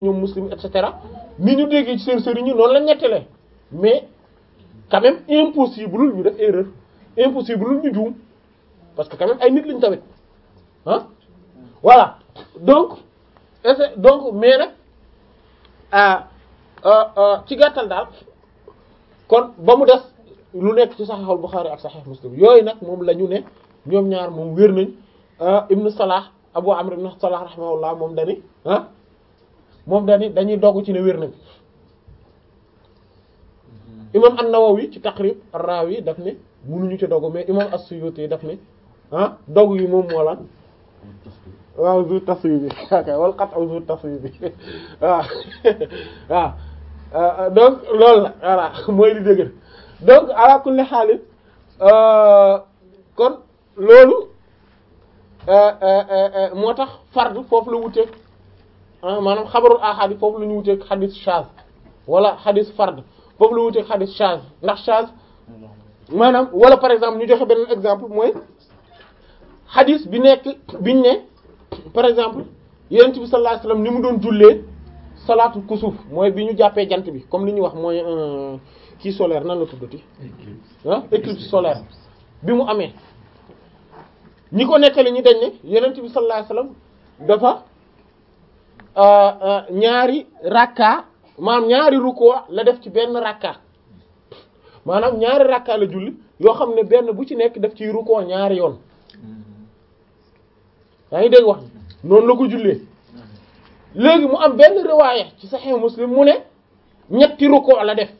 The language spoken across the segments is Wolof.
ñoom muslim et cetera ni ñu déggee ci seen sëriñ ñi noonu la ñettelee mais quand même impossible ñu def erreur impossible ñu juum parce que quand même ay nit lañ tamit ah voilà donc est donc mais nag ci gàttal daal kon ba mu des lu nekk ci Sahih al-Bukhari ak Sahih Muslim yooyu nag moom la ñu ne ñoom ñaar moom wér nañ Ibn Salah Abu Amr ibn Salah rahimahullah moom dani ah moom dani dañuy dogg ci ne wér nañ imam an-Nawawi ci Taqrib ar-Rawi daf ne mënuñu ci dogg mais imam as-Suyuti daf ne ah dogg yi moom moo lan waaw zu taswi bi ok wal qat'u zu taswi bi waaw waaw donc loolu la voilà mooy li dëgg donc ala kulli xaalis kon loolu moo tax fard foofu la wuteeg maanaam xabarul ahad yi foofu la ñu wuteeg xadis shaz wala xadis fard foofu la wuteeg xadis shaz ndax shaz maanaam wala par exemple ñu joxe beneen exemple mooy xadis bi nekk biñ ne par exemple yonent bi sallallahu alayhi wasallam ni mu doon jullee salaatu kusuuf mooy bi ñu jàppee jant bi comme li ñuy wax mooy kii solaire nan la tuddati ah éclipse solaire bi mu amee ñi ko nettali ñi dañ ne yonent bi sallallahu alayhi wasallam dafa ñaari rakka maanaam ñaari rukkoo la def ci benn rakka maanaam ñaari rakka la julli yoo xam ne benn bu ci nekk daf ciy rukkoo ñaari yoon yaa ngi dégg wax noonu la ko jullee léegi mu am benn riwaaya ci Sahih Muslim mu ne ñetti rukkoo la def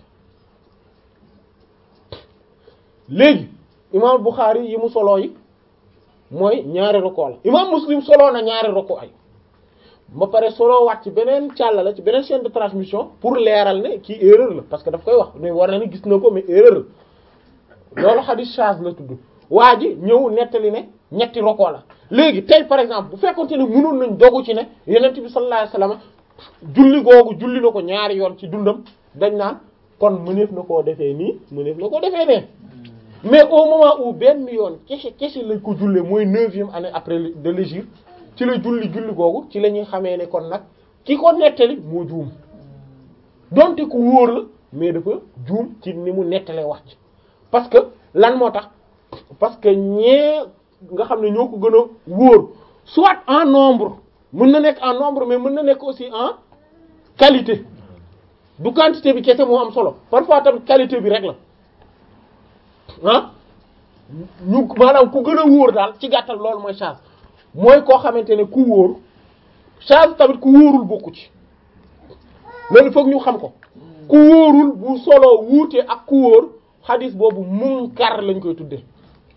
léegi imaam Bukhari yi mu soloo yi mooy ñaari rukkoo la imaam Muslim soloo na ñaari rukkoo ay ba pare soloo waat ci beneen càlla la ci beneen chaîne de transmission pour leeral ne kii erreur la parce que daf koy wax ne war na ni gis na ko mais erreur la loolu hadith shaz la tudd waa ji ñëw nettali ne ñetti rukkoo la léegi tey par exemple bu fekkonte ne mënoon nañ dogu ci ne yonent bi sallallahu alayhi wasallam julli googu julli na ko ñaari yoon ci dundam dañ naan kon mëneef na koo defee nii mëneef na koo defee nee mais au moment où benn yoon kese kese lañ ko jullee mooy neuvième année après de l'hégire ci la julli julli googu ci la ñuy xamee ne kon nag ki ko nettali moo juum donte ku wóor la mais dafa juum ci ni mu nettalee wax ci parce que lan moo tax parce que ñee nga xam ne ñoo ko gën a wóor soit en nombre mën na nekk en nombre mais mën na nekk aussi en qualité du quantité bi kese moo am solo parfois tamit qualité bi rek la ah ñu maanaam ku gën a wóor daal ci gàttal loolu mooy charge mooy koo xamante ne ku wóor charge tamit ku wóorul bokku ci loolu foog ñu xam ko ku wóorul bu solo wuute ak ku wóor xadis boobu munkar lañ koy tuddee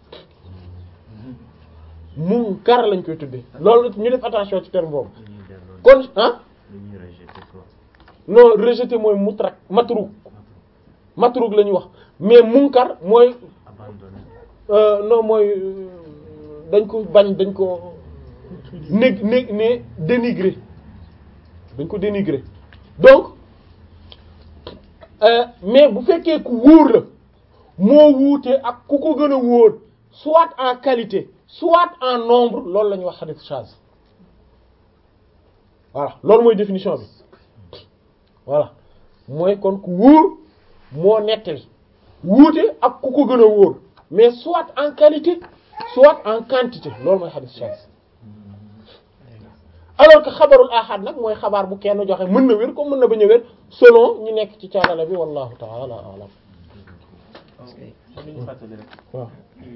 munkar lañ koy tuddee loolu ñu def attention ci terme boobu kon ah non rejeté mooy mutrak matruk matruk la ñuy wax mais munkar mooy non mooy dañ ko bañ dañ ko né né né dénigré dañ ko dénigré donc mais bu fekkee ku wóor la moo wuute ak ku ko gën a wóor soit en qualité soit en nombre loolu la ñuy wax hadith shaz voilà loolu mooy définition bi voilà mooy kon ku wóor moo nettali wuute ak ku ko gën a wóor mais soit en qualité soit en quantité loolu mooy hadith shaz alors que xabarul ahad nag mooy xabaar bu kenn joxe mën na wér comme mën na bañ a wér selon ñi nekk ci caalala bi wallahu ta'ala a'lam kon li ñu fàttali rek. waaw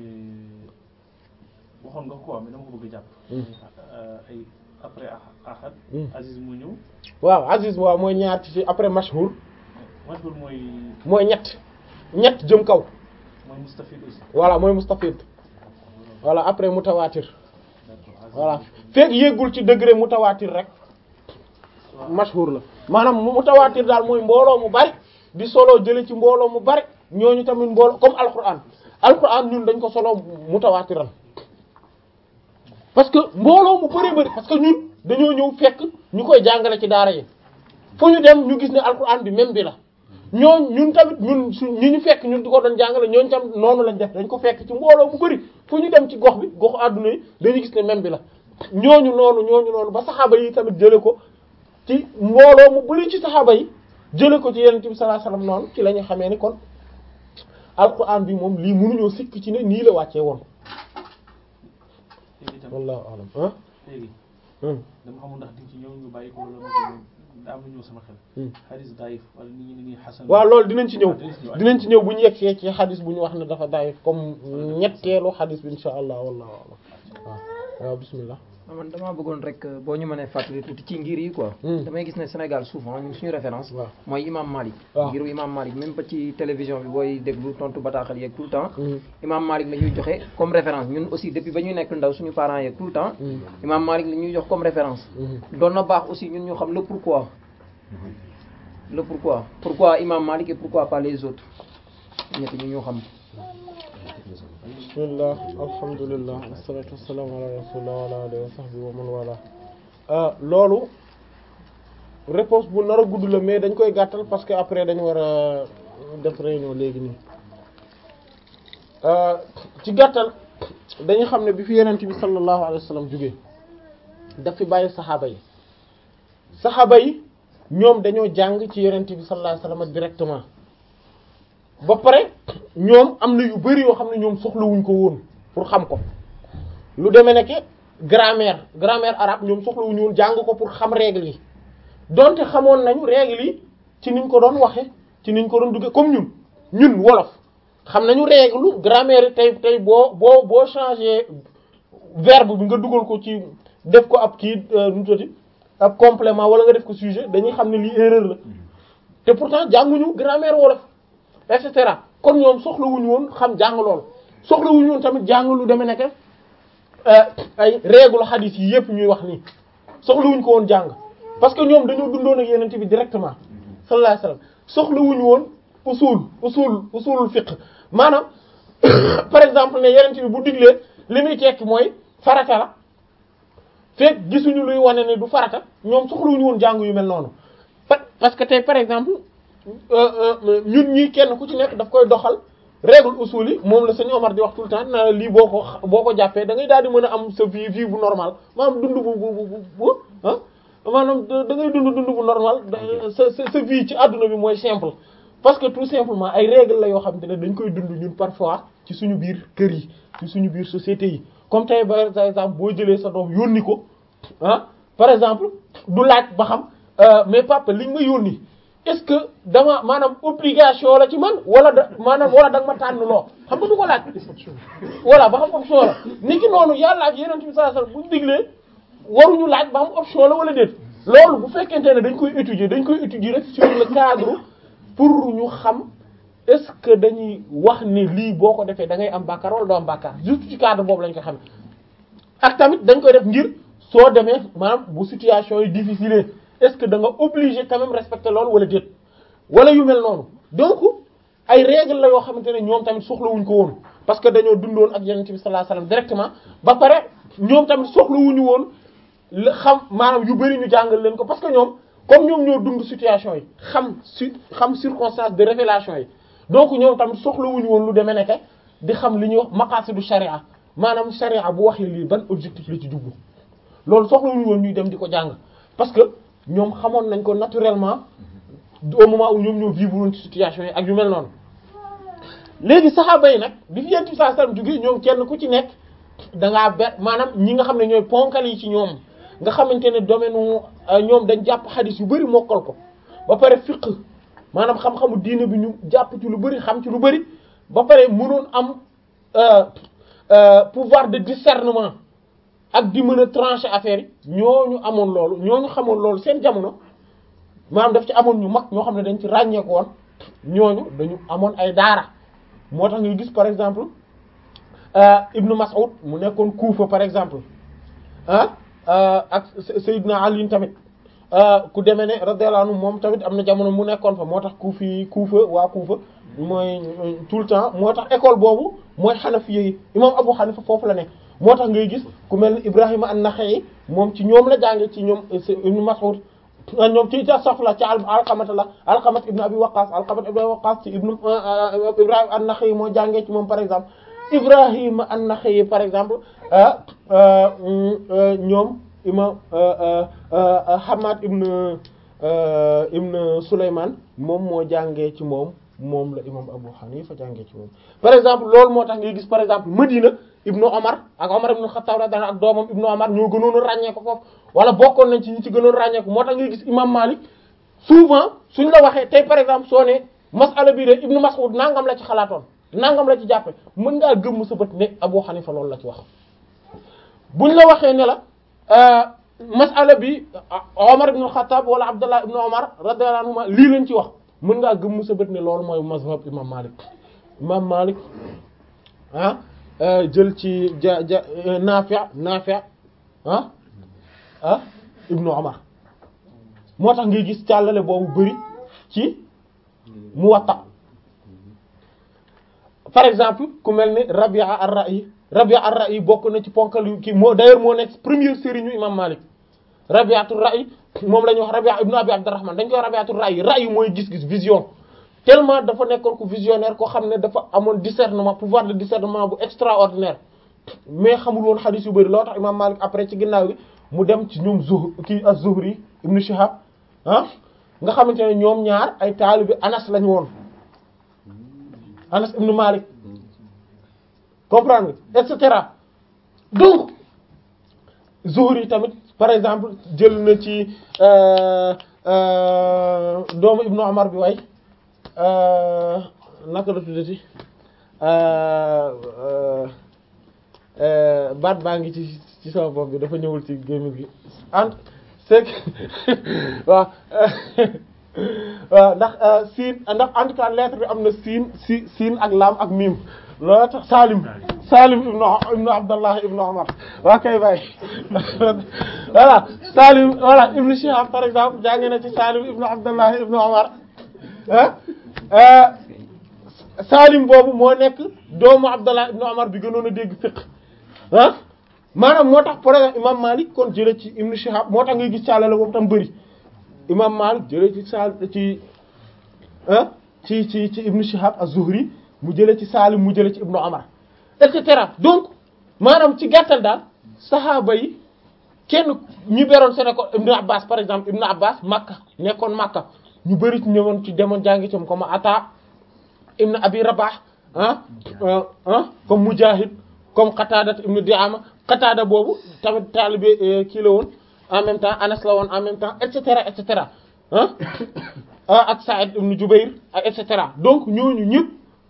waxoon nga ko mais dama ko bëgg a jàpp. ay après ahad. Aziz mu ñëw. waaw Aziz waaw mooy ñaar ci après mashhur mashhur mooy mooy ñett ñett jëm kaw mooy mustafid aussi. voilà mooy mustafid voilà après mutawatir d'accord Aziz voilà fekk yéegul ci degré mutawatir rek mashhur la maanaam mutawatir daal mooy mbooloo mu bari di solo jële ci mbooloo mu bari ñooñu tamit mbooloo comme alquran alquran ñun dañ ko solo mutawatiran parce que mbooloo mu bari bari parce que ñun dañoo ñëw fekk ñu koy jàngale ci daara yi fu ñu dem ñu gis ne alquran bi même bi la ñooñ ñun tamit ñun su ñi ñu fekk ñun di ko doon jàngale ñooñu tam noonu lañ def dañ ko fekk ci mbooloo mu bari fu ñu dem ci gox bi goxu àdduna yi dañuy gis ne même bi la ñooñu noonu ñooñu noonu ba saxaaba yi tamit jële ko ci mbooloo mu bari ci saxaaba yi jële ko ci yonent bi sallallahu alayhi wasallam noonu ci la ñu xamee ni kon alquran bi moom lii mënuñoo sikk ci ne nii la wàccee woon léegi itam wallahu alam ah léegi hum dama xamul ndax di ci ñëw ñu bàyyi ko wala ma daa am lu ñëw sama xel hum xadis daif wala nit ñi ni nii xasan waaw loolu dinañ ci ñëw dinañ ci ñëw. dinañ ci ñëw bu ñu yegsee ci xadis bu ñu wax ne dafa daay comme ñetteelu xadis bi insha allah wallahu alam waaw waaw bismillah man damaa bëggoon rek euh, boo ñu mënee fàttali tuuti ci ngir yi quoi. Hmm. damay gis ne Sénégal souvent ñun suñu référence. waaw mooy imam Malik. waaw. ngiru imam Malik même ba ci télévision bi booy déglu tontu bataaxal yeeg tout le temps. Hmm. imam Malik la ñuy joxe comme référence ñun aussi depuis ba ñuy nekk ndaw suñu parents yeeg tout le temps. Hmm. imam Malik la ñuy jox comme référence. Mhm. doon na baax aussi ñun ñu xam le pourquoi. le pourquoi pourquoi imam Malik et pourquoi pas les autres ñett ñu ñu xam. bismillah alhamdulillah wassalatu wassalamu ala rasulillah wa ala alihi wa sahbihi wa man wala ah loolu réponse bu nar a gudd la mais dañ koy gàttal parce que après dañ war a def réunion léegi nii ah, ci gàttal dañu xam ne bi fi yenent bi sallallahu alayhi wa sallam jógee daf fi bàyyi saxaaba yi saxaaba yi ñoom dañoo jàng ci yenent bi sallallahu alayhi wa sallam directement ba pare ñoom am na yu bari yoo xam ne ñoom soxlawuñ ko woon pour xam ko lu demee nekk grammaire grammaire arabe ñoom soxlawuñu woon jàng ko pour xam règle yi donte xamoon nañu règle yi ci niñ ko doon waxe ci niñ ko doon dugge comme ñun ñun wolof xam nañu règle grammaire yi tey tey boo boo boo changer verbe bi nga dugal ko ci def ko ab kii nu mu tuddati ab complément wala nga def ko sujet dañuy xam ne lii erreur la te pourtant jànguñu grammaire wolof et cetera kon ñoom soxlawuñu woon xam jàng lool soxlawuñu woon tamit jàng lu demee nekk ay règle hadith yi yépp ñuy wax nii soxlawuñu ko woon jàng parce que ñoom dañoo dundoon ak yenente bi directement sallallahu alayhi wasallam soxlawuñu woon usul usul usulul fiqh maanaam par exemple ne yenente bi bu diglee li muy tekki mooy farata la fekk gisuñu luy wane ne du farata ñoom soxlawuñu woon jàng yu mel noonu pa- parce que tey par exemple euh, euh, ñun ñii kenn ku ci nekk daf koy doxal règle usul yi moom la sëñ Omar di wax tout le temps na la lii boo ko xa- boo ko jàppee da ngay daal di mën a am sa vie vie bu normal maanaam dund bu bu bu bu ah maanaam da da ngay dund dund bu normal da- sa sa sa vie ci àdduna bi mooy simple parce que tout simplement ay règle la yoo xam te ne dañ koy dund ñun parfois ci suñu biir kër yi ci suñu biir société yi comme tey par exemple boo jëlee sa doom yónni ko ah par exemple du laaj ba xam euh, mais papa liñ ma yónni est-ce que dama maanaam obligation la ci man wala da maanaam wala da nga ma tànn loo xam nga du ko laaj voilà ba xam option la ni ki noonu yàlla ak yeneen bi sallallahu alayhi wasallam buñ diglee waruñu laaj ba xam option la wala déet loolu bu fekkente ne dañ koy étudier dañ koy étudier rek sur le cadre pour ñu xam est-ce que dañuy wax ni lii boo ko defee da ngay am bàkkaar wala doo am bàkkaar juste ci cadre boobu lañ ko xam ak tamit dañ koy def ngir soo demee maanaam bu situation yi difficile est-ce que da nga obligé quand même respecter loolu wala déet wala yu mel noonu donc ay règles la yoo xamante ne ñoom tamit soxlawuñ ko woon parce que dañoo dundoon ak yonent bi sallallahu alayhi wasallam directement ba pare ñoom tamit soxlawuñu woon la xam maanaam yu bari ñu jàngal leen ko parce que ñoom comme ñoom ñoo dund situation yi xam su xam circonstance de révélation yi donc ñoom tamit soxlawuñu woon lu demee nekk di xam li ñuy wax maqasidu sharia maanaam sharia bu waxee lii ban objectif la ci jublu loolu soxlawuñu woon ñuy dem di ko jàng parce que ñoom xamoon nañ ko naturellement au moment où ñoom ñoo vivre woon ci situation yi ak yu mel noonu léegi saxaaba yi nag bi fi yent bi sallallahu alayhi wasallam jógee ñoom kenn ku ci nekk da ngaa ber maanaam ñi nga xam ne ñooy ponkal yi ci ñoom nga xamante ne domaine wu ñoom dañ jàpp xadis yu bari mokkal ko ba pare fiqh maanaam xam-xamu diine bi ñu jàpp ci lu bari xam ci lu bari ba pare mënoon am euh, euh, pouvoir de discernement ak di mën a trancher affaire yi ñooñu amoon loolu ñooñu xamoon loolu seen jamono maanaam daf ci amoon ñu mag ñoo xam ne dañ ci ràññeeku woon ñooñu dañu amoon ay daara moo tax ngay gis par exemple euh, Ibnu Mas'ud mu nekkoon Kufa par exemple ah euh, ak Seydina Ali tamit ku demee ne radiyallahu anhu moom tamit am na jamono mu nekkoon fa moo tax Kufi Kufa waa Kufa mooy tout le temps moo tax école boobu mooy Hanafi yi imam Abu Hanifa foofu la nekk moo tax ngay gis ku mel ni Ibrahima an-Nakha'i moom ci ñoom la jànge ci ñoom Ibnu Mas'ud ñoom ci ca soxla ci alqamata la alqamat ibnu abi waqas alqamat ibnu abi waqas ci ibnu ibrahima an-Nakha'i moo jàngee ci moom par exemple ibrahima an-Nakha'i par exemple ñoom imam Hamad ibn ibn Sulayman moom moo jàngee ci moom moom la imam Abu Hanifa jàngee ci moom par exemple loolu moo tax ngay gis par exemple Medina ibnu Omar ak Omar ibnu Khattab radiyallahu ak doomam ibnu Omar ñoo gënoon a ràññee ko foofu wala bokkoon nañ ci ñi ci gënoon ràññee ko moo tax ngay gis imam Malik souvent suñ la waxee tey par exemple soo ne masala bii de ibnu Mas'ud nangam la ci xalaatoon nangam la ci jàppe mën ngaa gëmm sa bët ne Abu Hanifa loolu la ci wax buñ la waxee ne la masala bi Omar ibn Khattab wala Abdullah ibn Omar radiyallahu anhuma lii lañ ci wax mën ngaa gëmm sa bët ne loolu mooy mazhab imam Malik imam Malik ah jël ci ja ja Nafi' Nafi' ah ah ibnu Omar moo tax ngay gis càllale boobu bëri ci Muwatta par exemple ku mel ni Rabi'a ar-Ra'i Rabi'a ar-Ra'i bokk na ci ponkal yu kii moo d'ailleurs moo nekk première sëriñu imam Malik Rabi'atu ar-Ra'i moom la ñuy wax Rabi'a ibnu Abi Abdurrahman dañ koy wax Rabi'atu ar-Ra'i Ra'i mooy gis-gis vision tellement dafa nekkoon ko visionnaire koo xam ne dafa amoon discernement pouvoir de discernement bu extraordinaire mais xamul woon xadiis yu bëri loo tax imam Malik après ci ginnaaw gi mu dem ci ñoom Zuh kii az-Zuhri ibnu Shihab ah nga xamante ne ñoom ñaar ay taalibi Anas lañu woon Anas ibnu Malik comprendre nga et cetera donc Zuhri tamit par exemple jël na ci doomu ibnu Umar bi way naka la tuddati baat baa ngi ci ci sama bopp bi dafa ñëwul ci gémmiñ gi ent c'est que waaw waaw ndax siin ndax en tout cas lettre bi am na siin si siin ak laam ak miim loolu tax Salim Salim ibnu ibnu Abdallah ibnu Umar waa kay bàyyi voilà Salim voilà ibnu Shihab par exemple jànge na ci Salim ibnu Abdallah ibnu Umar ah Salim boobu moo nekk doomu Abdallah ibnu Umar bi gënoon a dégg fiqh ah maanaam moo tax par exemple imam Malik kon jële ci ibnu Shihab moo tax ngay gis càllale boobu tam bëri imam Malik jële ci sal ci ah ci ci ci ibnu Shihab az-Zuhri mu jële ci Salim mu jële ci ibnu Umar et cetera donc maanaam ci gàttal daal saxaaba yi kenn ñu beroon seen ko ibnu Abbas par exemple ibnu Abbas Makka nekkoon Makka ñu bëri ci ñëwoon ci demoon jàngi ci comme Ata ibnu Abi Rabah ah ah comme Mujahid comme Qatada ibnu Di'ama Qatada boobu tamit taalibe kii la woon en même temps Anas la woon en même temps et cetera et cetera ah ak Sa'id ibnu Jubayr ak et cetera donc ñooñu ñëpp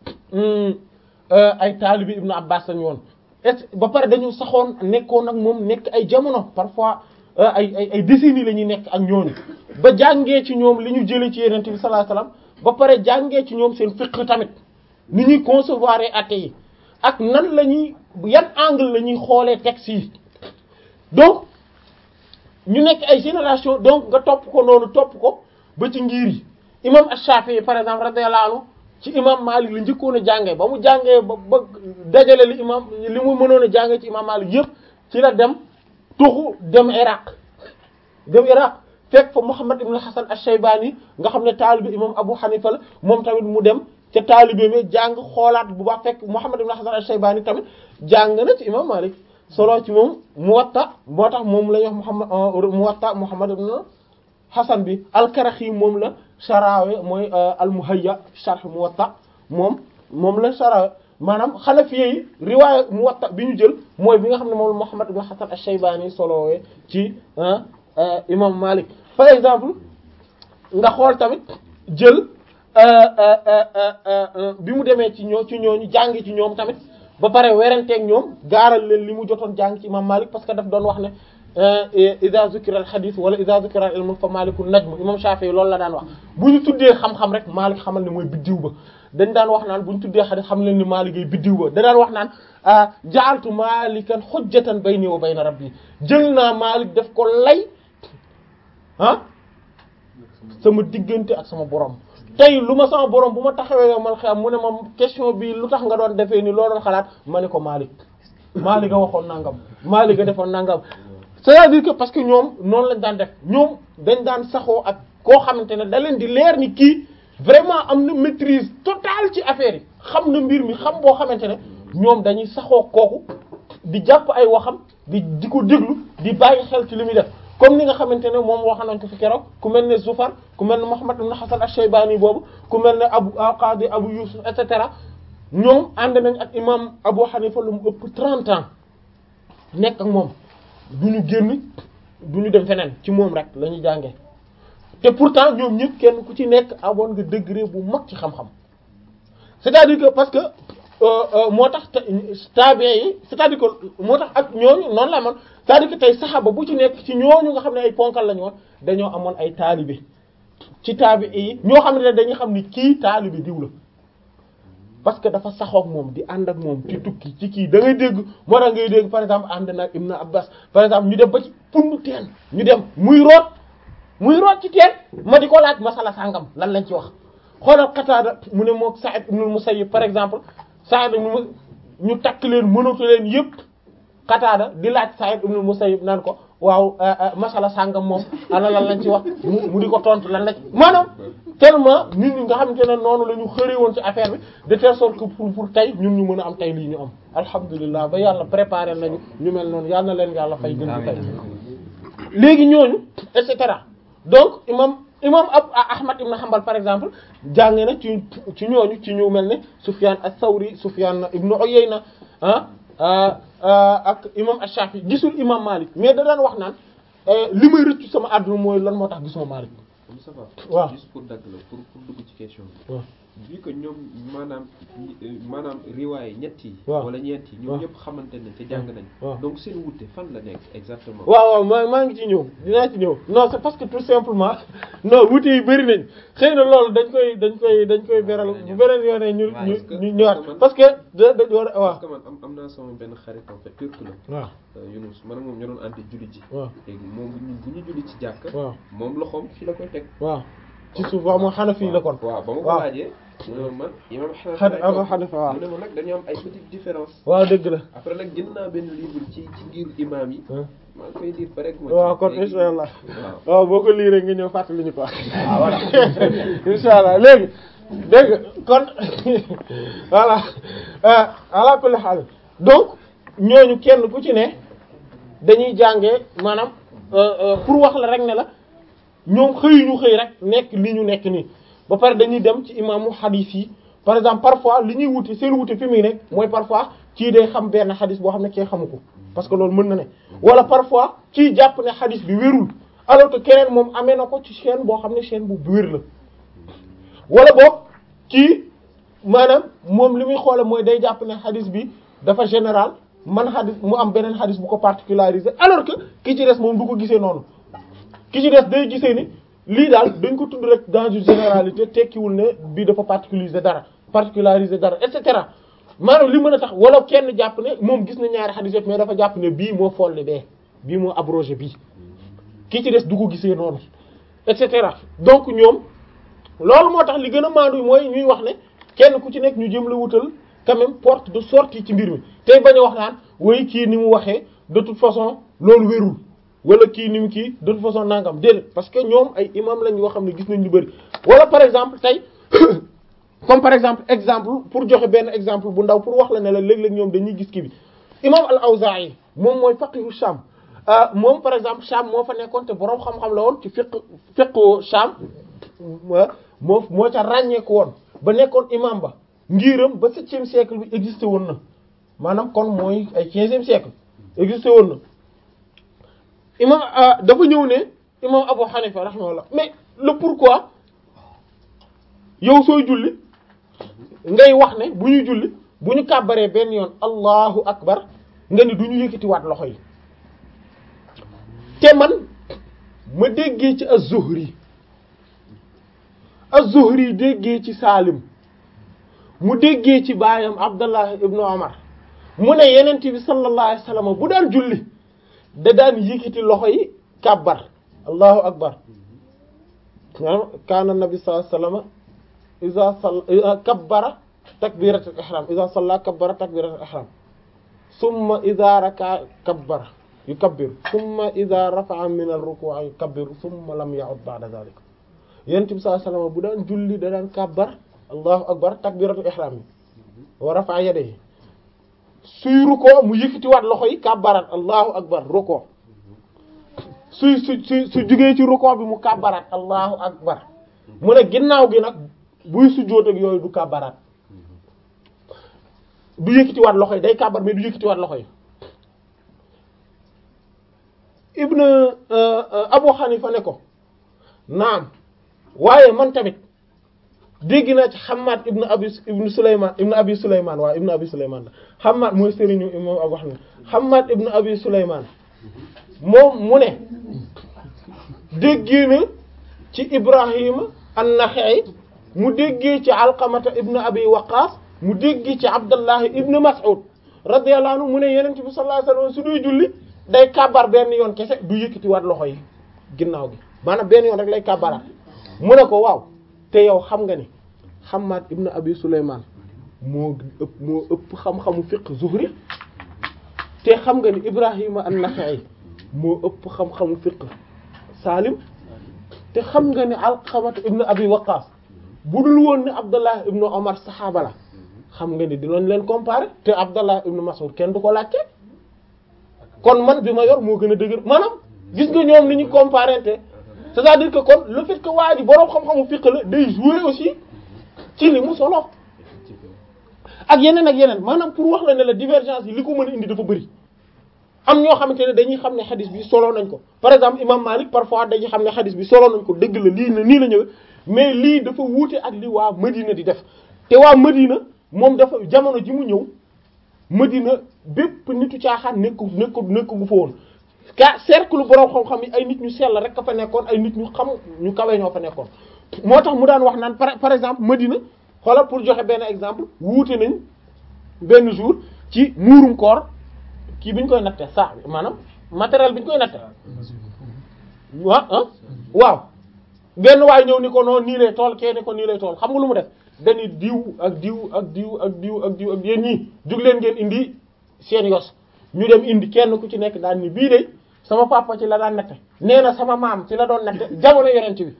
ay taalibe ibnu Abbas lañu woon et ba pare dañu saxoon nekkoon ak moom nekk ay jamono parfois ay ay ay décennies la ñuy nekk ak ñooñu ba jàngee ci ñoom li ñu jëlee ci Yonent bi sallallahu alayhi wasallam ba pare jàngee ci ñoom seen fiqh tamit ni ñuy concevoir athées yi ak nan la ñuy yan angle la ñuy xoolee textes yi donc ñu nekk ay génération donc nga topp ko noonu topp ko ba ci ngir yi imam Ash-Shafi'i par exemple radiyallahu anhu ci imam Malik la njëkkoon a jàngee ba mu jàngee ba ba dajale li imam li mu mënoon a jàngee ci imam Malik yëpp ci la dem tuxu dem Iraq dem Iraq fekk fa Muhammad ibn Hasan Ash-Shaybani nga xam ne taalibe imam Abu Hanifa la moom tamit mu dem ca taalibe mi jàng xoolaat bu baax fekk Muhammad ibn Hasan Ash-Shaybani tamit jàng na ci imam Malik solo ci moom Muwatta moo tax moom la ñuy wax Muhammad Muwatta Muhammad ibn Hasan bi al-Karaxi moom la Sharawe mooy al-Muhayya sharh Muwatta moom moom la Sharawe maanaam Hanafiya yi riwaaya Muwatta bi ñu jël mooy bi nga xam ne moom la Muhammad ibn Hasan ash-Shaybani solowee ci imam Malik par exemple nga xool tamit jël bi mu demee ci ñoo ci ñooñu jàngi ci ñoom tamit ba pare werenteeg ñoom gaaral leen li mu jotoon jàng ci imam Malik parce que daf doon wax ne ida zukira al hadith wala ida zukira al ilm fa malikun najm imam Shafi'i loolu la daan wax bu ñu tuddee xam-xam rek Malik xamal ne mooy biddiw ba dañ daan wax naan bu ñu tuddee hadith xam leen ni Malik ay biddiw ba da daan wax naan ja'altu malikan hujjatan bayni wa bayna rabbi jël naa Malik def ko lay ah sama diggante ak sama borom tey lu ma sama borom bu ma taxawee yow man xam mu ne ma question bi lu tax nga doon defee ni loo doon xalaat ma ne ko Malik Malik a waxoon nangam Malik a defoon nangam c'est-à-dire que parce que ñoom noonu lañ daan def ñoom dañ daan saxoo ak koo xamante ne da leen di leer ni kii vraiment am na maîtrise totale ci affaire yi xam na mbir mi xam boo xamante ne ñoom dañuy saxoo kooku di jàpp ay waxam di di ko déglu di bàyyi xel ci li muy def comme ni nga xamante ne moom wax nañ ko fi keroog ku mel ne Zufar ku mel ne Muhammad ibn Hasan ash-Shaybani boobu ku mel ne Abu Qadi Abu Yusuf et cetera ñoom ànd nañ ak imam Abu Hanifa lu mu ëpp 30 ans nekk ak moom du ñu génn du ñu dem feneen ci moom rek la ñuy jàngee te pourtant ñoom ñëpp kenn ku ci nekk amoon nga degré bu mag ci xam-xam c'est-à-dire que parce que moo tax tabe yi c'est-à-dire que moo tax ak ñooñu noonu la man c'est-à-dire que tey saxaaba bu ci nekk ci ñooñu nga xam ne ay ponkal la ñu woon dañoo amoon ay taalibe ci tabi yi ñoo xam ne dañuy xam ni kii taalibe diw la parce que dafa saxook moom di ànd ak moom ci tukki ci kii da ngay dégg moo tax ngay dégg par exemple ànd na Ibn Abbas par exemple ñu dem ba ci pund teen ñu dem muy root muy root ci teen ma di ko laaj masala sàngam lan lañ ci wax xoolal Qataada mu ne mook Sa'id ibn Musayyib par exemple Sa'id ibn ñu takk leen mënatu leen yëpp Qataada di laaj Sa'id ibn Musayyib naan ko waaw masala sàngam moom ana lan lañ ci wax mu mu di ko tontu lan la ci maanaam tellement nit ñi nga xamante ne noonu la ñu xëre woon ci affaire bi de telle sorte que pour pour tey ñun ñu mën a am tey lii ñu am alhamdulilah ba yàlla préparé nañu ñu mel noonu yal na leen yàlla fay gën di fay léegi ñooñu et cetera donc imam imam ab Ahmad ibn Hanbal par exemple jàng na ci ci ñooñu ci ñu mel ne Sufyan as-Sawri Sufyan ibn Uyayna ah ak imam Ash-Shafi gisul imam Malik mais da daan wax naan li may rëccu sama àdduna mooy lan moo tax gisuma Malik Moustapha waaw juste pour dagg la pour pour dugg ci question bi waaw vu que ñoom maanaam maanaam riwaay ñett yi waaw wala ñeent yi ñoom waaw ñëpp xamante nañ te jàng nañ waaw donc seen wuute fan la nekk exactement waaw waaw maa maa ngi ci ñëw dinaa ci ñëw non c'est parce que tout simplement non wuute yi bëri nañ xëy na loolu dañ koy dañ koy dañ koy beral bu beneen yoonee ñu ñu ñu ñëwaat parce que da dañ war a waaw parce que man am am naa sama benn xarit en fait turc la waaw euh, Yunus man ak moom ñoo doon ànd julli ji waaw léegi moom bu ñu bu ñu julli ci jàkk waaw moom loxoom fii la koy teg waaw ci suuf waaw moom Hanafi la kon waaw ba ma ko waaw laajee mu ne ma man imam Xan- Hanafi Abu Hanifa waaw mu ne ma nag dañu am ay petites différences waaw dëgg la après nag jënd naa benn livre ci ci ngir imam yi Hein. maa ngi koy lire ba rek ma waaw ci- kon léegi- insha allah waaw waaw boo ko liiree nga ñëw fàttali ñu ko voilà insha allah léegi dégg nga kon voilà euh, ala kulli haal donc ñooñu kenn ku ci ne dañuy jàngee maanaam euh, euh, pour wax la rek ne la ñoom xëyuñu xëy rek nekk li ñu nekk nii ba pare dañuy dem ci imaamu hadith yi par exemple parfois li ñuy wuti seen wuti fi muy nekk mooy parfois kii day xam benn hadith boo xam ne kee xamu ko parce que loolu mën na ne wala parfois kii jàpp ne hadith bi wérul alors que keneen moom amee na ko ci chaîne boo xam ne chaîne bu wér la wala boog kii maanaam moom li muy xoole mooy day jàpp ne hadith bi dafa général man hadith mu am beneen hadith bu ko particularisé alors que ki ci des moom du ko gisee noonu ki ci des day gisee ni lii daal dañ ko tudd rek dans une généralité tekkiwul ne bii dafa particulariser dara particulariser dara et cetera maanaam li mën a tax wala kenn jàpp ne moom gis na ñaari hadith yëpp mais dafa jàpp ne bii moo folli bee bii moo abrogé bii ki ci des du ko gisee noonu et cetera donc ñoom loolu moo tax li gën a maandu mooy ñuy wax ne kenn ku ci nekk ñu jëm la wutal quand même porte de sortie ci mbir mi tey bañ a wax naan way kii ni mu waxee de toute façon loolu wérul wala kii ni mu kii de toute façon nangam déedéet parce que ñoom ay imam lañ yoo xam ne gis nañ lu bari wala par exemple tey comme par exemple exemple pour joxe benn exemple bu ndaw pour wax la ne la léeg-léeg ñoom dañuy gis kii bi imam al-Awzaa'i moom mooy faqihu Sham ah moom par exemple Sham moo fa nekkoon te boroom xam-xam la woon ci fiqh fiqhu Sham moo moo ca ràññeeku woon ba nekkoon imam ba ngiram ba septième siècle bi existé woon na maanaam kon mooy ay quinzième siècle existé woon na imam dafa ñëw ne imam Abu Hanifa rahimahullah mais le pourquoi yow sooy julli ngay wax ne bu ñuy julli bu ñu kàbbaree benn yoon allahu akbar nga ni du ñu yëkkatiwaat loxo yi te man ma déggee ci az-Zuhri az-Zuhri déggee ci Salim mu déggee ci baayam Abdallah ibnu Omar mu ne yenent bi sallallahu alayhi wasallam bu daan julli da daan yëkkati loxo yi kàbbar allahu akbar kaana nabi sallallahu alayhi wasallam iza salla kabbara takbiratul ihram iza salla kabbara takbiratul ihram summa iza raka kabbara yukabbiru summa iza rafa'a min ar-ruku'i yukabbiru summa lam ya'ud ba'da dhalik yonent bi sallallahu alayhi wasallam bu daan julli da daan kabbar allahu akbar takbiratul ihram yi wa rafa'a yadayhi suy rukkoo mu yëkkatiwaat loxo yi kàbbaraat allahu akbar rukkoo suy su su su jugee ci rukkoo bi mu kàbbaraat allahu akbar mu ne ginnaaw gi nag buy sujjóot ak yooyu du kàbbaraat du yëkkatiwaat loxo yi day kàbbar mais du yëkkatiwaat loxo yi ibn Abu Hanifa ne ko naam waaye man tamit dégg naa ci Hammad ibn Abi ibn Sulaymaan ibn Abi Sulaymaan waaw ibn Abi Sulaymaan la Hammad mooy sëriñu imam Abu Hanifa Hammad ibn Abi Sulaymaan moom mu ne déggee na ci Ibrahima an-Nakha'i mu déggee ci Alqamata ibn Abi Waqqas mu déggee ci Abdallah ibn Mas'ud radiyallahu anhu mu ne Yonent bi sallallahu alayhi wasallam su duy julli day kàbbar benn yoon kese du yëkkati waat loxo yi ginnaaw gi maanaam benn yoon rek lay kàbbaraat mu ne ko waaw te yow xam nga ni Hammad ibn Abi Sulaymaan moo ëpp moo ëpp xam-xamu fiqh Zuhri te xam nga ni Ibrahima an-Nakha'i moo ëpp xam-xamu fiqh Salim te xam nga ni Alqamah ibn Abi Waqqas bu dul woon ne Abdallah ibn Omar saxaaba la xam nga ni dinañ leen comparer te Abdallah ibn Mas'ud kenn du ko laajte kon man bi ma yor moo gën a dëgër maanaam gis nga ñoom li ñu comparer te c'est-à-dire que kon le fait que waa ji boroom xam-xamu fiqh la day jouer aussi ci li mu solo ak yeneen ak yeneen maanaam pour wax la ne la divergence yi li ko mën a indi dafa bëri am ñoo xamante ne dañuy xam ne xadis bi solo nañ ko par exemple imam Malik parfois dañuy xam ne xadis bi solo nañ ko dëgg la lii na nii la ñëwee mais lii dafa wuute ak li waa Medina di def te waa Medina moom dafa jamono ji mu ñëw Medina bépp nitu caaxaan nekku nekku nekku gu fa woon ka cercle borom xam-xam yi ay nit ñu sell rek a fa nekkoon ay nit ñu xam ñu kawe ñoo fa nekkoon moo tax mu daan wax naan par par exemple Medina xoolal pour joxe benn exemple wuute nañ benn jour ci muurum koor kii bi ñu koy natte saa maanaam matériel bi ñu koy natte waaw ah waaw benn waay ñëw ni ko noonu nii lay tool kee ni ko nii lay tool xam nga lu mu def dañuy diw ak diw ak diw ak diw ak diw ak yéen ñii jug leen ngeen indi seen yos ñu dem indi kenn ku ci nekk daan ni bii de sama papa ci la daan natte nee na sama maam ci la doon natte jamono yonent bi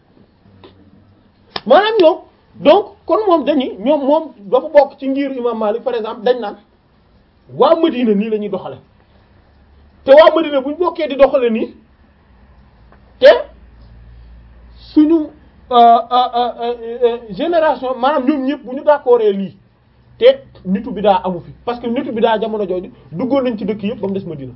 maanaam ñoom donc kon moom dañuy ñoom moom dafa bokk ci ngir imam Malik par exemple dañ naan waa Medina nii la ñuy doxale te waa Medina bu ñu bokkee di doxale nii te suñu génération maanaam ñoom ñëpp bu ñu d'accordee lii te nitu bi daa amu fi parce que nitu bi daa jamono jooju duggoon nañ ci dëkk yëpp ba mu des Medina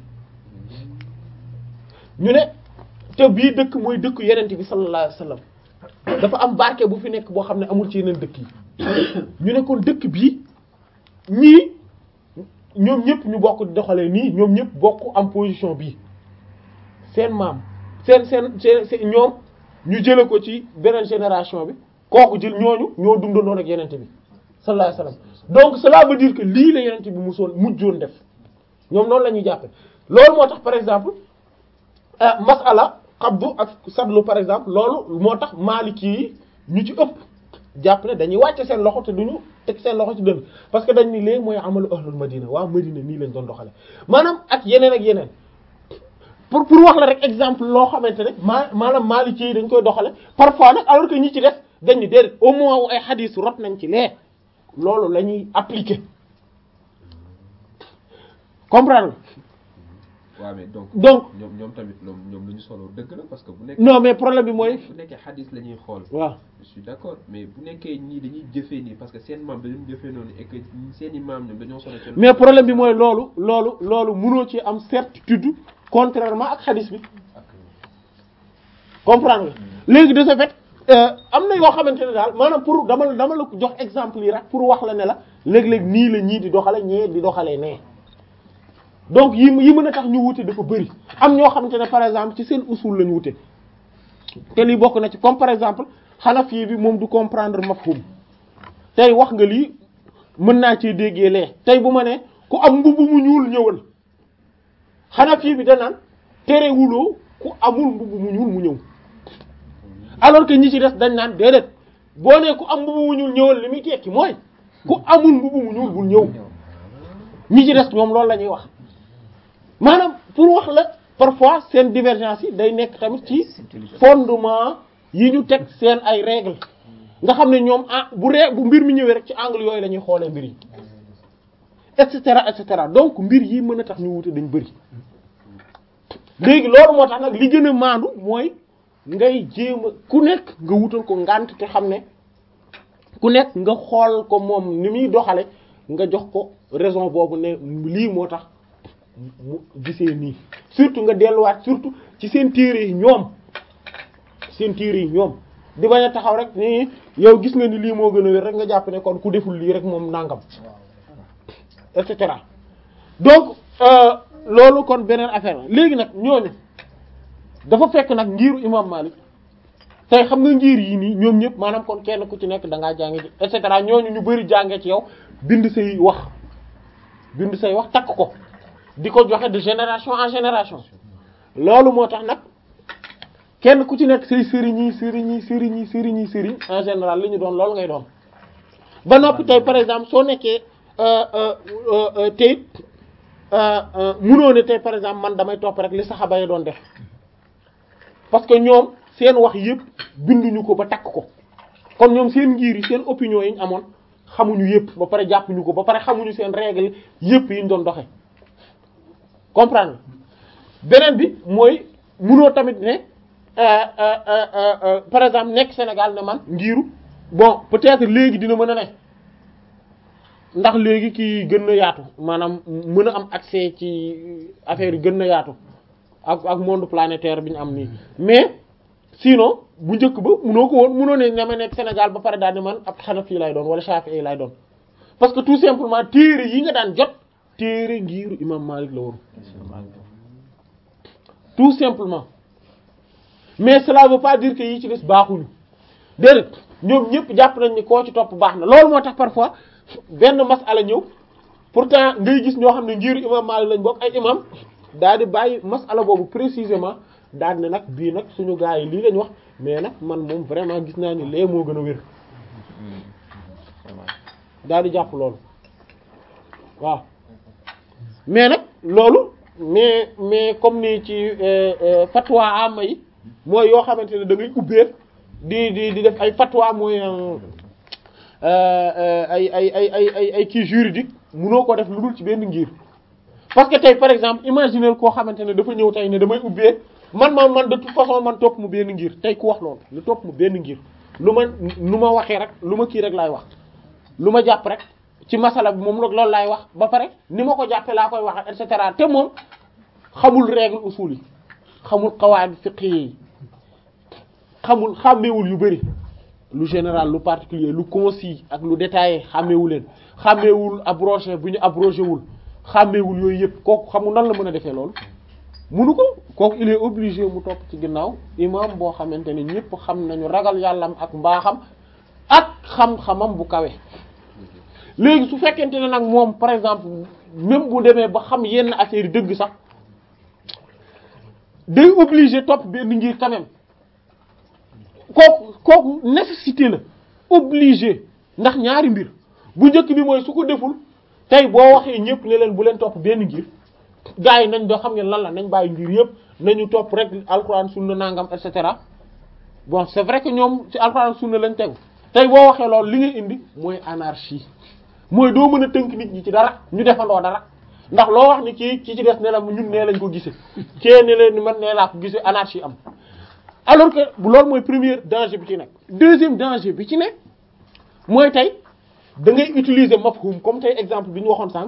ñu ne te bii dëkk mooy dëkk yenent bi sallallahu alayhi wasallam dafa am barke bu fi nekk boo xam ne amul ci yeneen dëkk yi ñu ne kon dëkk bii ñii ñoom ñëpp ñu bokk di doxalee nii ñoom ñëpp bokk am position bii seen maam seen seen seen ñoom ñu jële ko ci beneen génération bi kooku jël ñooñu ñoo dundandoon ak yenente bi sallallahu alayhi wasallam donc cela veut dire que lii la yenente bi musoon mujjoon def ñoom noonu la ñuy jàppe loolu moo tax par exemple masala xabdu ak sadlu par exemple loolu moo tax maliki yi ñu ci ëpp jàpp ne dañuy wàcce seen loxo te duñu teg seen loxo ci dënn parce que dañ ni léegi mooy amalu ahlul madina waa madina nii lañ doon doxale maanaam ak yeneen ak yeneen pour pour wax la rek exemple loo xamante ne maa maanaam maliki yi dañ koy doxale parfois nag alors que ñi ci def dañ ni déedéet au moins wu ay xadiis rot nañ ci lee loolu la ñuy appliquer comprendre waaw mais donc donc ñoom ñoom tamit ñoom ñoom lu ñu solo dëgg la parce que bu nekk non mais problème bi mooy bu nekkee xadis la ñuy xool waaw je suis d'accord mais bu nekkee ñii dañuy jëfee nii parce que seen maam dañu jëfee noonu et que seen i maam ñoom dañoo solo seen mais problème bi mooy loolu loolu loolu mënoo ci am certitude contrairement ak xadis bi comprendre nga léegi de ce fait am na yoo xamante ne daal maanaam pour dama dama la jox exemple yi rek pour wax la ne la léeg-léeg nii la ñii di doxale ñee di doxalee nee donc yi yi mën a tax ñu wute dafa bëri am ñoo xamante ne par exemple ci seen usul lañu wute te lii bokk na ci comme par exemple Hanafi bi moom du comprendre mafhum tey wax nga lii mën naa ci déggee lee tey bu ma ne ku am mbubb mu ñuul ñëwal Hanafi bi danaan terewuloo ku amul mbubb mu ñuul mu ñëw alors que ñi ci des dañ naan déedéet boo nee ku am mbubb mu ñuul ñëwal li muy tekki mooy ku amul mbubb mu ñuul bul ñëw ñi ci des ñoom loolu la ñuy wax maanaam pour wax la parfois seen divergence yi day nekk tamit ci fondement yi ñu teg seen ay règles nga xam ne ñoom ah bu ree bu mbir mi ñëwee rek ci angle yooyu la ñuy xoolee mbir yi et cetera et cetera donc mbir yi mën a tax ñu wute dañ bëri léegi loolu moo tax nag li gën a maandu mooy ngay jéem a ku nekk nga wutal ko ngànt te xam ne ku nekk nga xool ko moom ni muy doxale nga jox ko raison boobu ne lii moo tax mu gisee nii surtout nga delluwaat surtout ci seen téere yi ñoom seen téere yi ñoom di bañ a taxaw rek ni yow gis nga ni lii moo gën a wér rek nga jàpp ne kon ku deful lii rek moom nangam et cetera donc loolu kon beneen affaire la léegi nag ñooñu dafa fekk nag ngiiru imam Malik tey xam nga ngir yi nii ñoom ñëpp maanaam kon kenn ku ci nekk da ngaa jànge ci et cetera ñooñu ñu bari jànge ci yow bind say wax bind say wax takk ko di ko joxe de génération en génération loolu moo tax nag kenn ku ci nekk say sëriñ yi sëriñ yi sëriñ yi sëriñ yi sëriñ en général li ñu doon loolu ngay doon ba noppi tey par exemple soo nekkee tey munoo ne tey par exemple man damay topp rek li saxaba yi doon def parce que ñoom seen wax yëpp binduñu ko ba takk ko kon ñoom seen ngir yi seen opinion yi ñu amoon xamuñu yëpp ba pare jàppuñu ko ba pare xamuñu seen règle yëpp yi ñu doon doxe comprendre beneen bi mooy munoo tamit ne par exemple nekk Sénégal ne man ngiru bon peut-être léegi dina mën a ne ndax léegi kii gën na yaatu maanaam mën a am accès ci affaire yi gën na yaatu ak ak monde planétaire bi ñu am nii mais sinon bu njëkk ba munoo ko woon munoo ne ne ma nekk Sénégal ba pare daal di man ab Hanafi lay doon wala Shafi'i lay doon parce que tout simplement téere yi nga daan jot téere ngiru imam Malik la woon tout simplement mais cela veut pas dire que yi ci des baaxuñu déedéet ñoom ñëpp jàpp nañ ni koo ci topp baax na loolu moo tax parfois benn masala ñëw pourtant ngay gis ñoo xam ne ngiru imam Malik lañ bokk ay imam daal di bàyyi masala boobu précisément daal ne nag bii nag suñu gars yi lii lañ wax mais nag man moom vraiment gis naa ni lee moo gën a wér daal di jàpp loolu waaw mais nag loolu mais mais comme ni ci fatwa ama yi mooy yoo xamante ne da ngay ubbee di di di def ay fatwa mooy ay ay ay ay ay ay kii juridique munoo ko def lu dul ci benn ngir parce que tey par exemple imaginer koo xamante ne dafa ñëw tey ne damay ubbee man man man de toute façon man topp mu benn ngir tey ku wax loolu lu topp mu benn ngir lu ma lu ma waxee rek lu ma kii rek laay wax lu ma jàpp rek ci masala bi moom loolu laay wax ba pare ni ma ko jàppee laa koy wax et cetera te moom xamul règle usul yi xamul qawaid fiqh yi xamul xàmmeewul yu bari lu général lu particulier lu concis ak lu détaillé xàmmeewu leen xàmmeewul abrogé bu ñu abrogé wul xàmmeewul yooyu yëpp kooku xamul nan la mën a defee loolu munu ko kooku il est obligé mu topp ci ginnaaw imam boo xamante ne ñëpp xam nañu ragal yàllam ak mbaaxam ak xam-xamam bu kawe léegi su fekkente ne nag moom par exemple même bu demee ba xam yenn affaire yi dëgg sax day obligé topp benn ngir quand même kooku kooku nécessité la obligé ndax ñaari mbir bu njëkk bi mooy su ko deful tey boo waxee ñëpp ne leen bu leen topp benn ngir gars yi nañ doo xam ngeen lan la nañ bàyyi ngir yëpp nañu topp rek alxuraan sunna nangam et cetera bon c'est vrai que ñoom ci alxuraan sunna lañ tegu tey boo waxee loolu li ngay indi mooy anarchie mooy doo mën a tënk nit ñi ci dara ñu defandoo dara ndax loo wax ni kii ki ci des ne la ñun nee lañ ko gise kee ne leen ni man nee laa ko gise anarchie am alors que loolu mooy premier danger bi ci nekk deuxième danger bi ci nekk mooy tey da ngay utiliser mafhum comme tey exemple bi ñu waxoon sànq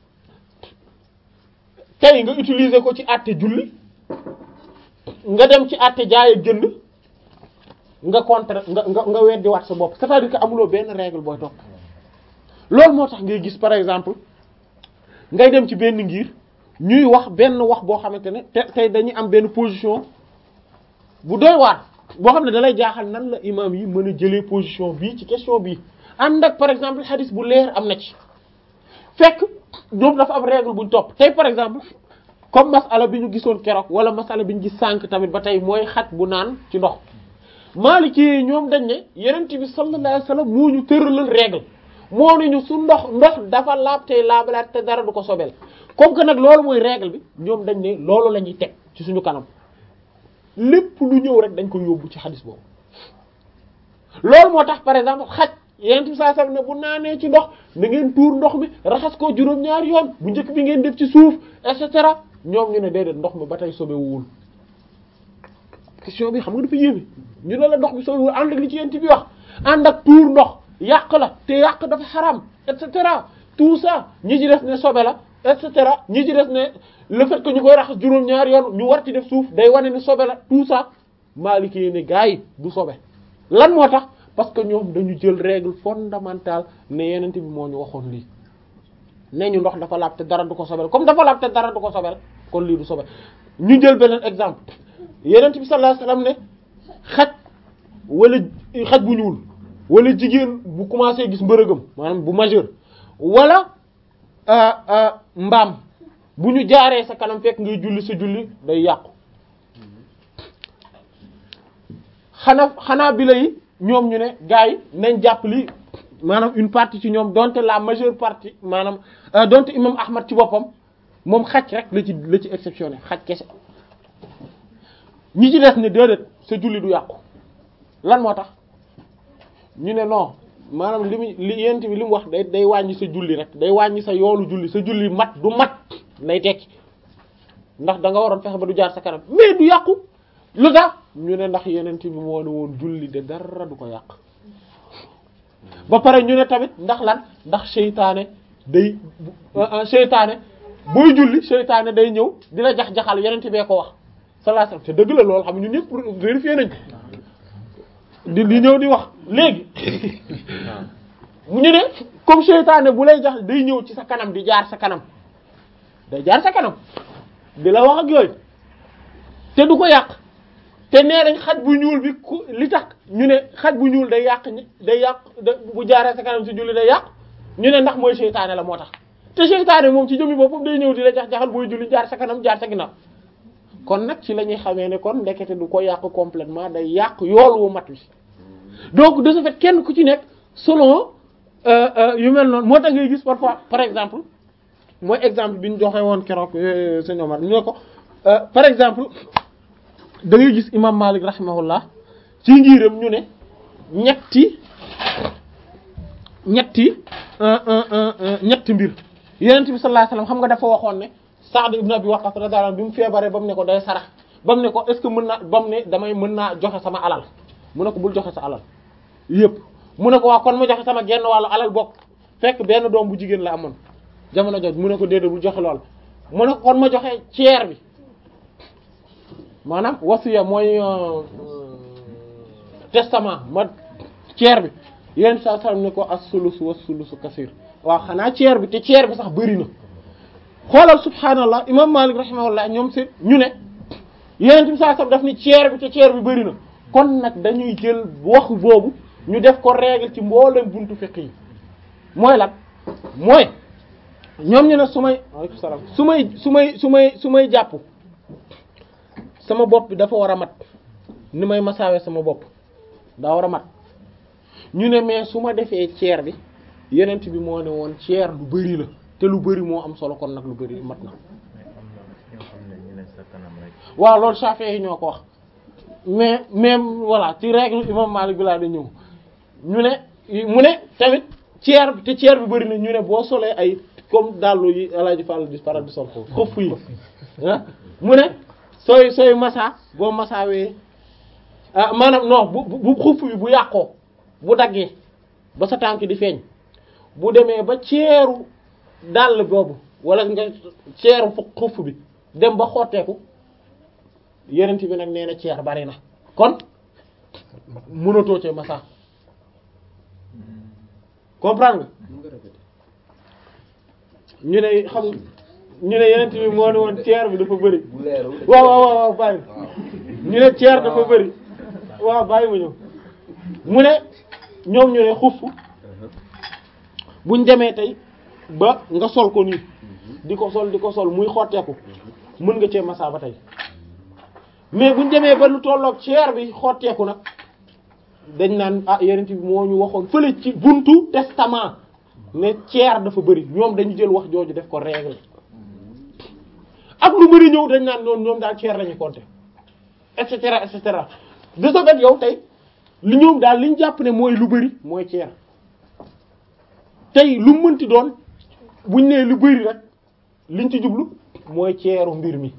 tey nga utiliser ko ci àtte julli nga dem ci àtte jaay ak jënd nga contre nga nga nga weddi waat sa bopp c'est-à-dire que amuloo benn règle booy topp loolu moo tax ngay gis par exemple ngay dem ci benn ngir ñuy wax benn wax boo xamante ne te tey dañuy am benn position bu doy waar boo xam ne dalay jaaxal nan la imam yi mën a jëlee position bii ci question bii ànd ak par exemple hadith bu leer am na ci fekk ñoom dafa am règle buñ topp tey par exemple comme masala bi ñu gisoon keroog wala masala bi ñu gis sànq tamit ba tey mooy xaj bu naan ci ndox Maliki ñoom dañ ne yenent bi sallallahu alayhi wasallam moo ñu tëralal règle moo ne ñu su ndox ndox dafa laab tey laabalaat te dara du ko sobel comme que nag loolu mooy règle bi ñoom dañ ne loolu la ñuy teg ci suñu kanam lépp lu ñëw rek dañ ko yóbbu ci xadis boobu loolu moo tax par exemple xaj yenent bi saa sam ne bu naanee ci ndox na ngeen tuur ndox mi raxas ko juróom-ñaari yoon bu njëkk bi ngeen def ci suuf et cetera ñoom ñu ne déedéet ndox mi ba tey sobewuwul question bi xam nga dafa yéeme ñu ne la ndox bi sobewul ànd ak li ci yenent bi wax ànd ak tuur ndox yàq la te yàq dafa xaram et cetera tout ça ñi ci def ne sobe la et cetera ñi ci def ne le fait que ñu koy raxas juróom-ñaari yoon ñu war ci def suuf day wane ne sobe la tout ça Maliki yi ne gars yi du sobe lan moo tax parce que ñoom dañu jël règle fondamentale ne yenent bi moo ñu waxoon lii ne ñu ndox dafa laab te dara du ko sobel comme dafa laab te dara du ko sobel kon lii du sobe ñu jël beneen exemple yenent bi sallallahu alayhi wasallam ne xaj wala xaj bu ñuul wala jigéen bu commencé gis mbërëgam maanaam bu majeur wala mbaam bu ñu jaaree sa kanam fekk ngay julli sa julli day yàqu xanaa xanaa bi lay ñoom ñu ne gars yi nañ jàpp li maanaam une partie ci ñoom donte la majeure partie maanaam donte imam Ahmad ci boppam moom xaj rek la ci la ci exceptionné xaj kese ñi ci des ne déedéet sa julli du yàqu lan moo tax ñu ne non maanaam li mu li yent bi li mu wax day day wàññi sa julli rek day wàññi sa yoolu julli sa julli mat du mat lay tekki ndax da nga waroon fexe ba du jaar sa kanam mais du yàqu lu tax ñu ne ndax yenent bi moo ne woon julli de dara du ko yàq ba pare ñu ne tamit ndax lan ndax seytaane day seytaane booy julli seytaane day ñëw dina jax-jaxal yenent bee ko wax sallallahu alayhi wasallam te dëgg la loolu xam ñu ñëpp vérifié nañ di di ñëw di wax léegi ñu ne comme seytaane bu lay jax day ñëw ci sa kanam di jaar sa kanam day jaar sa kanam di la wax ak yooyu te du ko yàq te nee nañ xaj bu ñuul bi ku li tax ñu ne xaj bu ñuul day yàq day yàq bu jaaree sa kanam si julli day yàq ñu ne ndax mooy seytaane la moo tax te seytaane moom ci jëmmi boppam day ñëw di la jax jaxal booy julli jaar sa kanam jaar sa ginnaaw kon nag ci la ñuy xamee ne kon ndekete du ko yàq complètement day yàq yool wu mat wi donc de ce fait kenn ku ci nekk selon yu mel noonu moo tax ngay gis parfois par exemple mooy exemple bi ñu joxe woon keroog sëñ Omar ñu ne ko par exemple da ngay gis imam Malik rahimahullah ci ngiram ñu ne ñetti ñetti ñetti mbir Yonent bi sallallahu alayhi wasallam xam nga dafa waxoon ne Sa'd ibn Abi Waqqas radiyallahu anhu bi mu feebaree ba mu ne ko day sarax ba mu ne ko est-ce que mën naa ba mu ne damay mën naa joxe sama alal mu ne ko bul joxe sa alal yépp mu ne ko waa kon mu joxe sama genn wàllu alal bokk fekk benn doom bu jigéen la amoon jamono jooju mu ne ko déedéet bul joxe lool mu ne ko kon ma joxe ceer bi maanaam wasiya mooy testament ma ceer bi yenn saa saa ne ko as-sulus wa sulusu kasir waaw xanaa ceer bi te ceer bi sax bëri na xoolal subhaanallah imam Malik rahimahullah ñoom si ñu ne yeneen bi saa saa daf ni ceer bi te ceer bi bëri na kon nag dañuy jël wax boobu ñu def ko règle ci mboolem buntu fiqh yi mooy lan mooy ñoom ñu ne su may aleykum salaam su may su may su may su may jàpp sama bopp bi dafa war a mat ni may masaawe sama bopp daa war a mat ñu ne mais su ma defee ceer bi yenent bi moo ne woon ceer lu bari la te lu bari moo am solo kon nag lu bari mat na waaw loolu Shafi'i ñoo ko wax mais même voilà ci règle imam Malik bi laa da ñëw ñu ne mu ne tamit ceer bi te ceer bi bari na ñu ne boo solee ay comme dàllu yi Alaaji Fall di faral di sol ko xof yi ah mu ne sooy sooy masa boo masaawee ah maanaam non bu bu xuff bi bu yàqoo bu daggee ba sa tànk di feeñ bu demee ba ceeru dàll boobu wala nga ceeru fu xuff bi dem ba xotteeku yenent bi nag nee na ceer bari na kon mënatoo cee masa comprendre nga ñu ne xam ñu ne yenent bi moo ne woon ceer bi dafa bëri waaw waaw waaw waaw bàyyi ñu ne ceer dafa bëri waaw bàyyi ma ñëw mu ne ñoom ñu ne xuff buñ demee tey ba nga sol ko nii di ko sol di ko sol muy xotteeku mën nga cee masa ba tey mais buñ demee ba lu tolloog ceer bi xotteeku nag dañ naan ah yenent bi moo ñu waxoon fële ci buntu testament ne ceer dafa bëri ñoom dañu jël wax jooju def ko règle ak lu bëri ñëw dañ naan noonu ñoom daal ceer lañu compter et cetera et cetera de ce fait yow tey li ñoom daal li ñu jàpp ne mooy lu bëri mooy ceer tey lu mënti doon buñ nee lu bari rek liñ ci jublu mooy ceeru mbir mi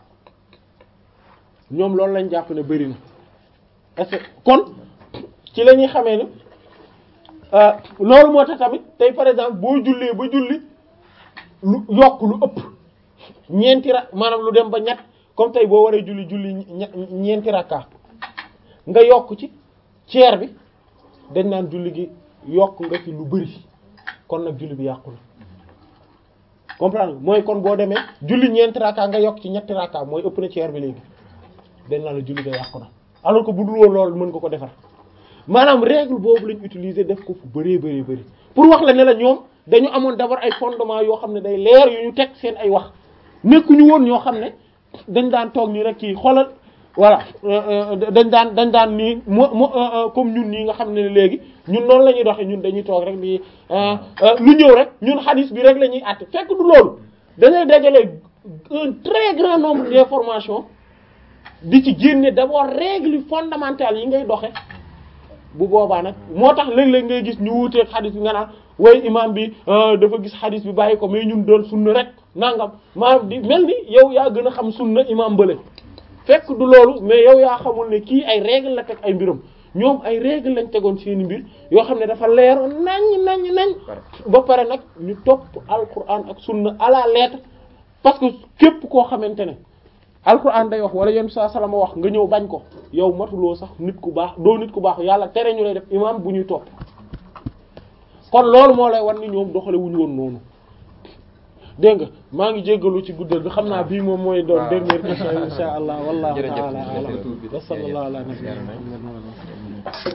ñoom loolu lañ jàpp ne bari na est-ce que kon ci la ñuy xamee ne loolu moo tax tamit tey par exemple boo jullee ba julli lu yokk lu ëpp ñeenti ra maanaam lu dem ba ñett comme tey boo waree julli julli ñeenti rakka nga yokk ci ceer bi dañ naan julli gi yokk nga ci lu bari kon nag julli bi yàqu na comprendre mooy kon boo demee julli ñeenti rakka nga yokk ci ñetti rakka mooy ëpp na ceer bi léegi dañ naan la julli ga yàqu na alors que bu dul woon loolu mën nga ko defar maanaam règle boobu lañ utiliser def ko fu bëree bëri bëri pour wax la ne la ñoom dañu amoon d'abord ay fondement yoo xam ne day leer yu ñu teg seen ay wax nekkuñu woon ñoo xam ne dañ daan toog nii rek kii xoolal voilà dañ daan dañ daan nii mo mo comme ñun nii nga xam ne léegi ñun noonu la ñuy doxee ñun dañuy toog rek di lu ñëw rek ñun xadis bi rek la ñuy àtte fekk du loolu dañuy dajale un très grand nombre d'informations di ci génne d'abord règles fondamentales yi ngay doxe bu boobaa nag moo tax léeg-léeg ngay gis ñu wuuteeg xadis bi nga naan way imam bi dafa gis xadis bi bàyyi ko mais ñun doon sunna rek nangam maanaam di mel ni yow yaa gën a xam sunna imam bële fekk du loolu mais yow yaa xamul ne kii ay règle la teg ay mbiram ñoom ay règle lañ tegoon seeni mbir yoo xam ne dafa leeroon nañ nañ nañ ba pare nag ñu topp alquran ak sunna à la lettre parce que képp koo xamante ne alquran day wax wala yenn saa salama wax nga ñëw bañ ko yow matuloo sax nit ku baax doo nit ku baax yàlla tere ñu lay def imam bu ñuy topp kon loolu moo lay wan ni ñoom doxale wuñu woon noonu dégg nga maa ngi jéggalu ci guddal bi xam naa bii moom mooy doon dernière question insha allah wallahu ta'ala a'lam wa sallallahu ala nabiyyina muhammad